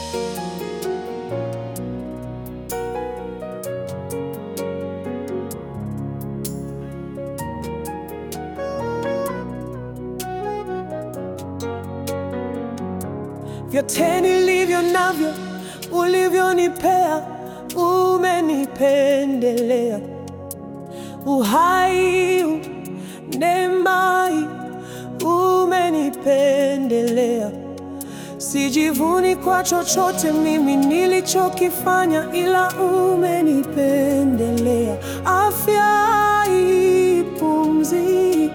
Vyote nilivyo navyo ulivyonipea, umenipendelea. Uhai huu, neema hii, umenipendelea. Sijivuni kwa chochote mimi nilichokifanya, ila umenipendelea. Afya hii, pumzi hii,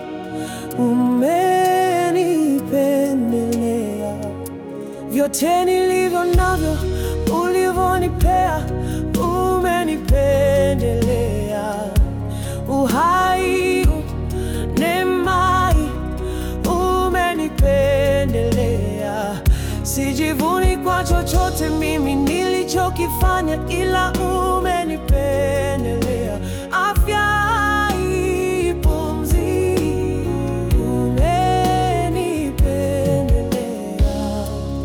umenipendelea. Vyote nilivyo navyo ulivyonipea, umenipendelea. Uhai huu, neema hii, umenipendelea. Sijivuni kwa chochote mimi nilichokifanya, ila umenipendelea. Afya hii, pumzi hii, umenipendelea.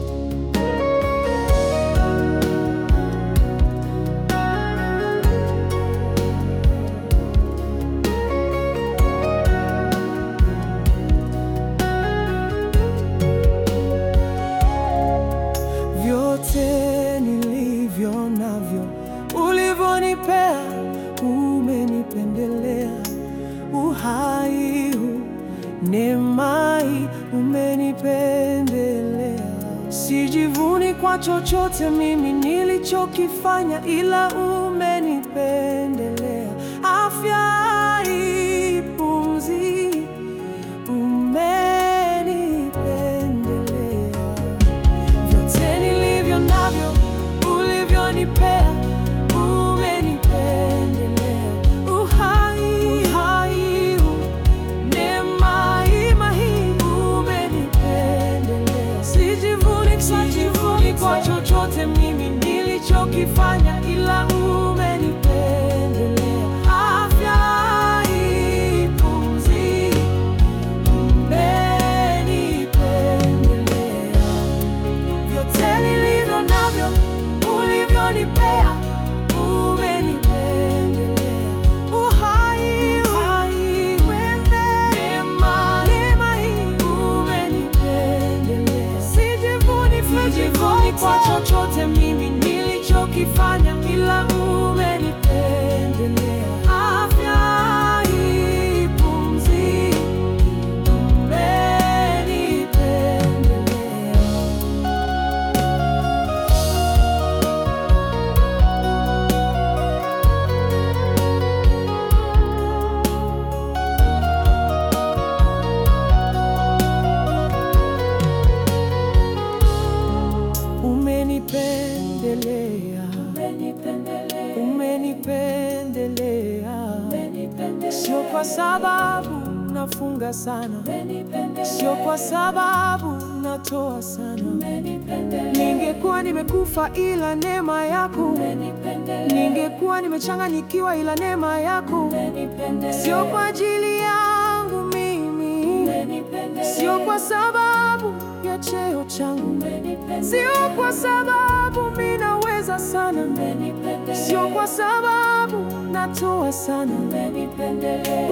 Vyote nilivyo navyo ulivyonipea, umenipendelea. Uhai huu, neema hii, umenipendelea. Sijivuni kwa chochote mimi nilichokifanya, ila umenipendelea. Afya hii, pumzi hii, umenipendelea. Vyote nilivyo navyo ulivyonipea, umenipendelea. Uhai, uhai huu, neema hii, hii, umenipendelea. Sijivuni, sijivuni kwa chochote mimi nilichokifanya, ila umenipendelea. Afya hii, pumzi hii, umenipendelea. Vyote nilivyo navyo ulivyonipea, umenipendelea. Uhai, uhai, neema, neema hii, umenipendelea. Sijivuni, sijivuni kwa chochote mimi nilichokifanya, ila umenipendelea. Afya hii, pumzi hii, umenipendelea. Umenipendelea, umenipendelea, sio kwa sababu nafunga sana, sio kwa sababu natoa sana. Ningekuwa nimekufa ila neema yako, ningekuwa nimechanganyikiwa ila neema yako, sio kwa ajili yangu mimi, sio kwa sababu ya cheo changu, sio kwa sababu mimi naweza sana, sio kwa sababu natoa sana. Umenipendelea,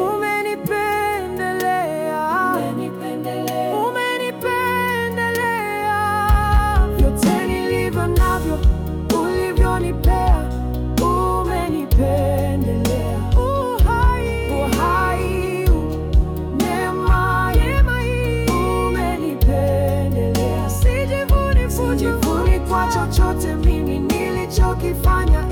umenipendelea. Vyote nilivyo navyo ulivyonipea, umenipendelea. Uhai, uhai huu, neema, neema hii, umenipendelea. Sijivuni, sijivuni kwa chochote mimi nilichokifanya,